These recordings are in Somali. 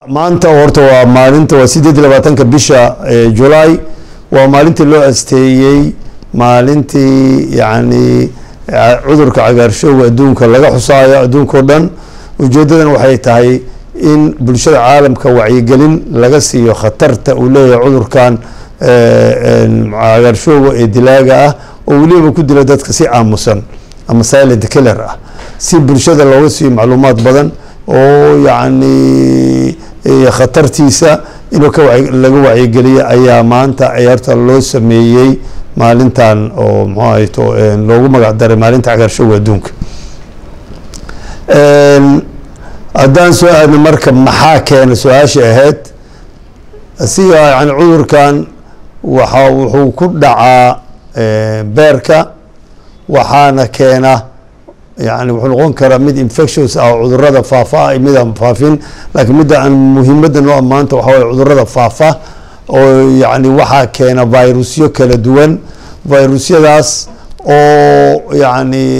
maanta horta waa maalinta waa sideed iyo labaatanka bisha julaay waa maalintii loo asteeyey maalintii yacni cudurka cagaarshowga adduunka laga xusaayo adduunka o dhan ujeedadan waxay tahay in bulshada caalamka wacyigelin laga siiyo khatarta uu leeyahay cudurkan cagaarshowga ee dilaaga ah oo weliba ku dila dadka si aamusan ama silent killer ah si bulshada looga siiyo macluumaad badan oo yacni khatartiisa inuu ka laga wacyigeliya ayaa maanta ciyaarta loo sameeyey maalintan oo muxuu ahayto loogu magac daray maalinta cagaarshowga adduunka haddaan soo aadno marka maxaa keena su-aashii ahayd asiga yani cudurkan waxa wuxuu ku dhacaa beerka waxaana keena yani wuxuu noqon karaa mid infections ah oo cudurada faafa ah mid aan faafin laakiin midda aan muhiimadda noo maanta waxa waye cudurada faafa oo yani waxaa keena virusyo kala duwan virusyadaas oo yani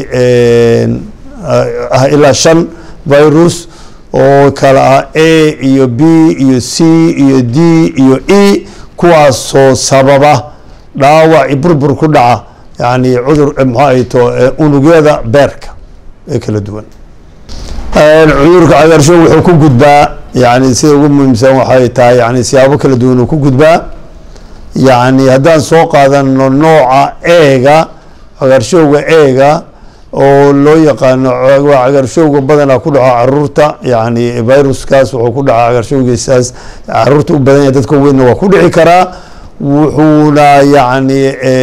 ah ilaa shan virus oo kala ah a iyo b iyo c iyo d iyo e kuwaasoo sababa dhaawac i burbur ku dhaca yani cudur maxaa ayto unugyada beerka ee kala duwan cudurka cagaarshow wuxuu ku gudbaa yani sida ugu muhiimsan waxay tahay yani siyaabo kala duwan uu ku gudbaa yani haddaan soo qaadano nooca eega cagaarshowga eega oo loo yaqaano waa cagaarshowga badanaa ku dhaco caruurta yani viruskaas wuxuu ku dhaca cagaarshowgiisaas caruurta u badan yahay dadka weynna waa ku dhici karaa wuxuuna yani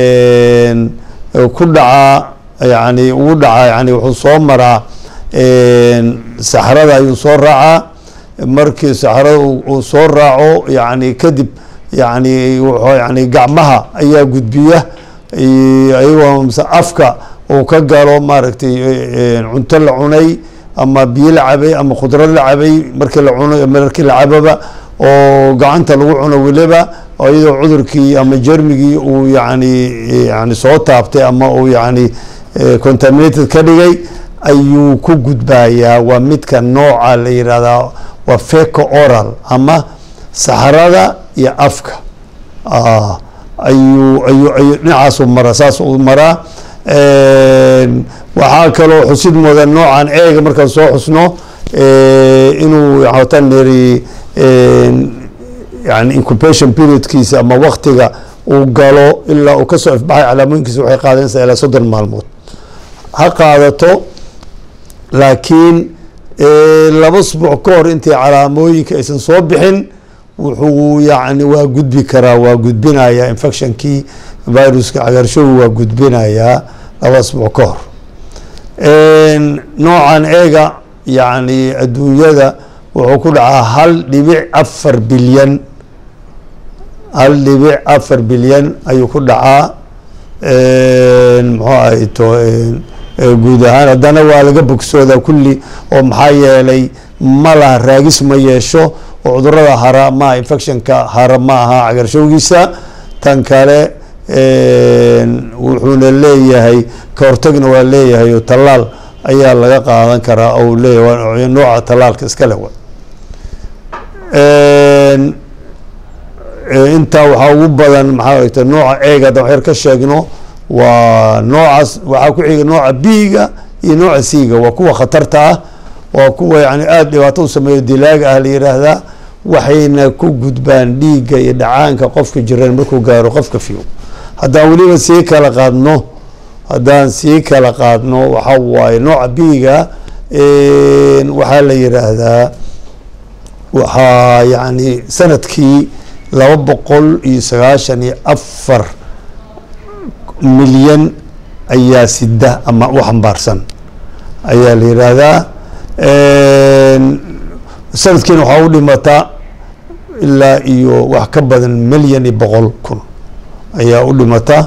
ku dhacaa yani ugu dhacaa yani wuxuu soo maraa saxrada ayuu soo raacaa markii saxrada uu soo raaco yani kadib yani yani gacmaha ayaa gudbiya ayagoo mse afka uu ka galo maaragtay cunto la cunay ama biyo la cabay ama khudrad la cabay markii la cuno markii la cababa oo gacanta lagu cuno weliba iyadoo cudurkii ama jermigii uu yani yani soo taabtay ama uu yani contaminated ka dhigay ayuu ku gudbayaa waa midka nooca la yihahdaa waa feco oral ama saxrada iyo afka ayuu ayu ayu dhinacaasu maraa saas uu maraa waxaa kaloo xusid mudan noocan eega markaan soo xusno inuu wataan neri yani incubation periodkiisa ama waktiga uu galo ilaa uu kasoo ifbaxay calaamooyinkiisa waxay qaadanaysaa ilaa soddon maalmood ha qaadato laakiin laba sbuuc ka hor intay calaamooyinka aysan soo bixin wuxuu yani waa gudbi karaa waa gudbinayaa infectionkii viruska cagaarshowi waa gudbinayaa laba asbuuc ka hor noocan eega yani adduunyada wuxuu ku dhacaa hal dhibic afar bilyan hal dhibic afar bilyan ayuu ku dhacaa muxuu ahayto guud ahaan haddana waa laga bogsoodaa kulli oo maxaa yeelay ma laha raagis ma yeesho oo cudurada hara maaha infectionka hara ma aha cagaarshowgiisa tan kale wuxuuna leeyahay ka hortagna waa leeyahay oo tallaal ayaa laga qaadan karaa oo leeyahay nooca tallaalka iska le intaa waxaa ugu badan maxaa ogta nooca eega haddaan waxyar ka sheegno waa noocaas waxaa ku xiga nooca b-ga iyo nooca c-ga waa kuwa khatarta ah waa kuwa yani aada dhibaato u sameeyo dilaaga ah la yiraahdaa waxayna ku gudbaan dhiigga iyo dhacaanka qofka jiran markuu gaaro qofka fiyo haddaan weliba sii kala qaadno haddaan sii kala qaadno waxa waaye nooca b-ga waxaa la yiraahdaa waxaa yani sanadkii laba boqol iyo sagaashan iyo afar milyan ayaa sida ama u xambaarsan ayaa la yiraahdaa sanadkiina waxaa u dhimataa ilaa iyo wax ka badan milyan iyo boqol kun ayaa u dhimata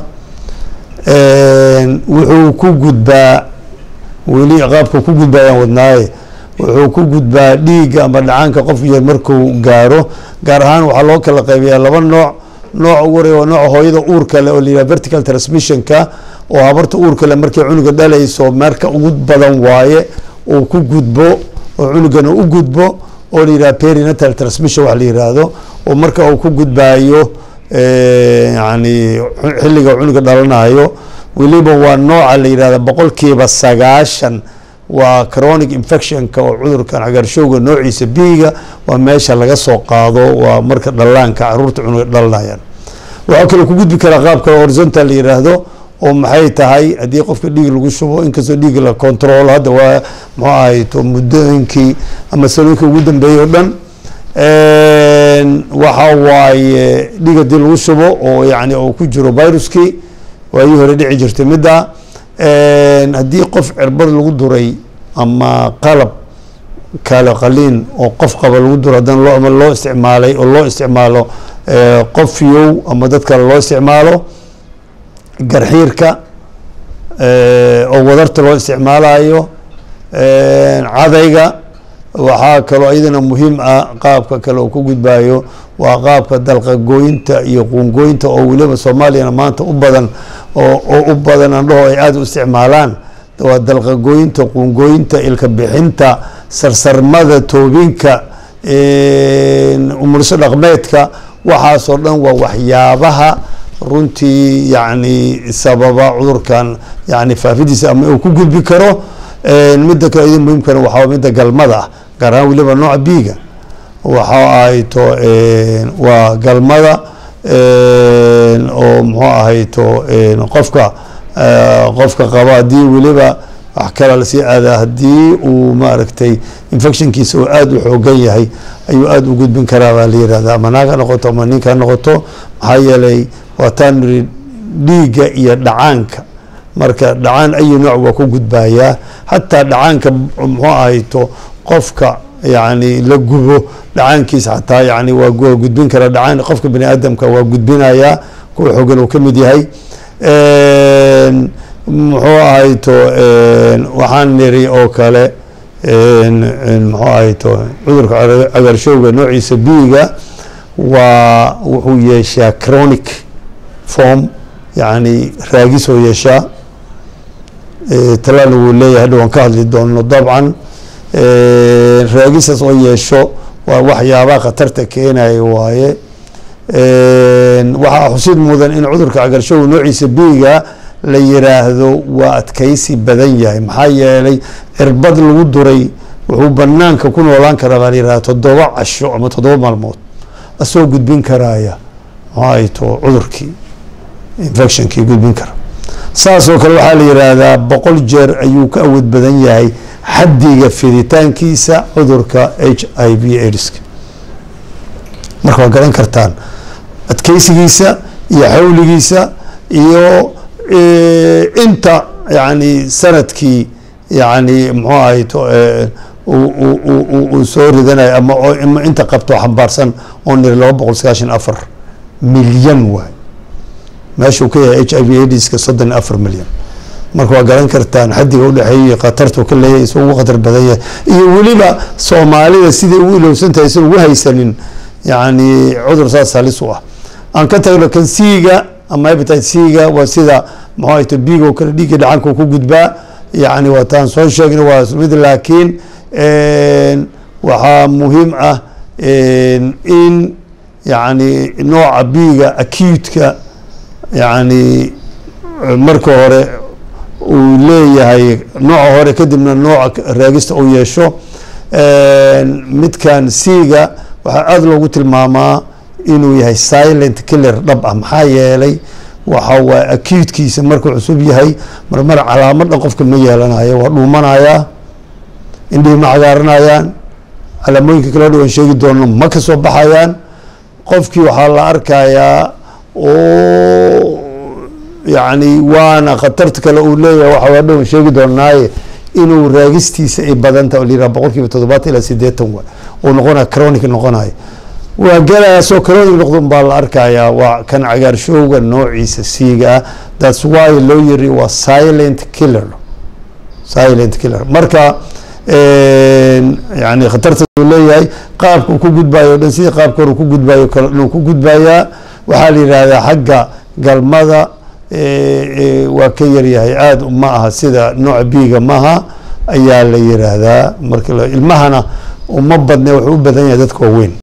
wuxuu ku gudbaa weli qaabka ku gudbaa ayaan wadnaaye wuxuu ku gudbaa dhiigga ama dhacaanka qof yar markuu gaaro gaar ahaan waxaa loo kala qaybiyaa laba nooc nooc ugu horeya waa nooca hooyada uurka le oo la yihah vertical transmissionka oo habarta uurka le markay cunuga dhalayso marka ugu badan waaye uu ku gudbo oo cunugana u gudbo oo la yihahdo perinatal transmission wax la yiraahdo oo marka uu ku gudbaayo yani xilliga cunuga dhalanayo weliba waa nooca la yihahda boqolkiiba sagaashan waa chronic infectionka oo cudurkan cagaarshowga noociisa biiga waa meesha laga soo qaado waa marka dhalaanka caruurta cunuga dhalanayaan waxaa kaloo ku gudbi karaa qaabka horizontal la yiraahdo oo maxay tahay haddii qofka dhiig lagu shubo inkastoo dhiig la control hadda waa muxuu ahayto muddooyinkii ama sanooyinkii ugu dambeeyey oo dhan waxa waaye dhiig haddii lagu shubo oo yani uu ku jiro viruskii waayii hore dhici jirtay midda haddii qof cirbad lagu duray ama qalab kale qaliin oo qof qaba lagu duro haddana loo ama loo isticmaalay oo loo isticmaalo qof yow ama dad kale loo isticmaalo garxiirka oo wadarta loo isticmaalayo cadayga waxaa kaloo iyadana muhiim ah qaabka kale oo ku gudbayo waa qaabka dalqagooyinta iyo quungooyinta oo weliba soomaaliyana maanta u badan oo u badan andhaho ay aada u isticmaalaan waa dalqagooyinta quungooyinta ilka bixinta sarsarmada toobinka umurso dhaqmeedka waxaasoo dhan waa waxyaabaha runtii yani sababa cudurkan yani faafidiisa ama uu ku gudbi karo midda kale idin muhiimkana waxaa midda galmada ah gaar ahaan weliba nooca biiga waxa ahayto waa galmada oo muxuu ahayto qofka qofka qaba haddii weliba wax kala lasii aadaa haddii uu maaragtay infectionkiisa oo aada u xoogan yahay ayuu aada u gudbin karaa baa la yihahda ama naag ha noqoto ama ninka ha noqoto maxaa yeelay waataan niri dhiigga iyo dhacaanka marka dhacaan ayi nooc waa ku gudbayaa xataa dhacaanka muxuu ahayto qofka yani la gubo dhacaankiisa xataa yani waa gudbin karaa dhacaan qofka bani aadamka waa gudbinayaa kuwa xoogan uu ka mid yahay muxuu ahayto waxaan niri oo kale muxuu ahayto cudurka cagaarshowga noociisa biiga waa wuxuu yeeshaa chronic form yani raagisoo yeeshaa talaalna wuu leeyahay hadha waan ka hadli doono dabcan raagisaas oo yeesho waa waxyaabaha khatarta keenaya waaye waxaa xusid mudan in cudurka cagaarshowga noociisa biiga la yiraahdo waa adkaysi badan yahay maxaa yeelay cirbad lagu duray wuxuu banaanka ku noolaan karaa baa la yihahda toddoba casho ama toddoba maalmood asoo gudbin karaya maxaato cudurkii infectionkii gudbin kara saasoo kale waxaa la yiraahdaa boqol jeer ayuu ka awood badan yahay xaddiga fiditaankiisa cudurka h i v aids-ka marka waa garan kartaan adkeysigiisa iyo xawligiisa iyo inta yani sanadkii yani muxuu ahayto uu soo ridanayo ama inta qabto xambaarsan oo niri laba boqol sagaashan afar milyan waay meeshuu ka yahay h i v aids-ka soddon iyo afar milyan marka waa garan kartaan xaddiga udhexeeya khatartu ka leeyahay isuu ugu khatar badan yahay iyo weliba soomaalida siday ugu ilowsan tahay isan ugu haysanin yani cudur saas halis u ah aan ka tagno kan c-ga ama hepatite c-ga waa sida muxuu ahayto biigo kale dhiigga dhacanka ku gudbaa yani waa taan soo sheegna waa mid laakiin waxaa muhiim ah in yani nooca biiga acute-ka yani marka hore uu leeyahay nooca hore kadibna nooca raagista uu yeesho midkan c-ga waxaa aada loogu tilmaamaa inuu yahay silent killer dhab ah maxaa yeelay waxa waa acute-kiisa markuu cusub yahay marmar calaamadhan qofka ma yeelanayo waa dhuumanayaa indhihi ma cagaaranayaan calaamooyinka kale dhowan sheegi doono ma ka soo baxayaan qofkii waxaa la arkayaa oo yani waana khatarta kale uu leeyahay waxa dhowan sheegi doonaaye inuu raagistiisa ay badanta oo layiraha boqol kiiba toddobaatan ilaa sideetan wa oo noqonaya chronic noqonayo waa gelayaasoo chronic noqdon baa la arkayaa waa kan cagaarshowga noociisa siiga ah thats why loo yiri waa silent killer silent killer marka yani khatarta uu leeyahay qaabka uu ku gudbayo o dhan sidii qaabka hore ku gudbayo kale inuu ku gudbayaa waxaa la yihahdaa xagga galmada waa ka yaryahay aada ma aha sida nooca biiga maha ayaa la yiraahdaa marka ilmahana uma badne wuxuu u badan yahay dadka waaweyn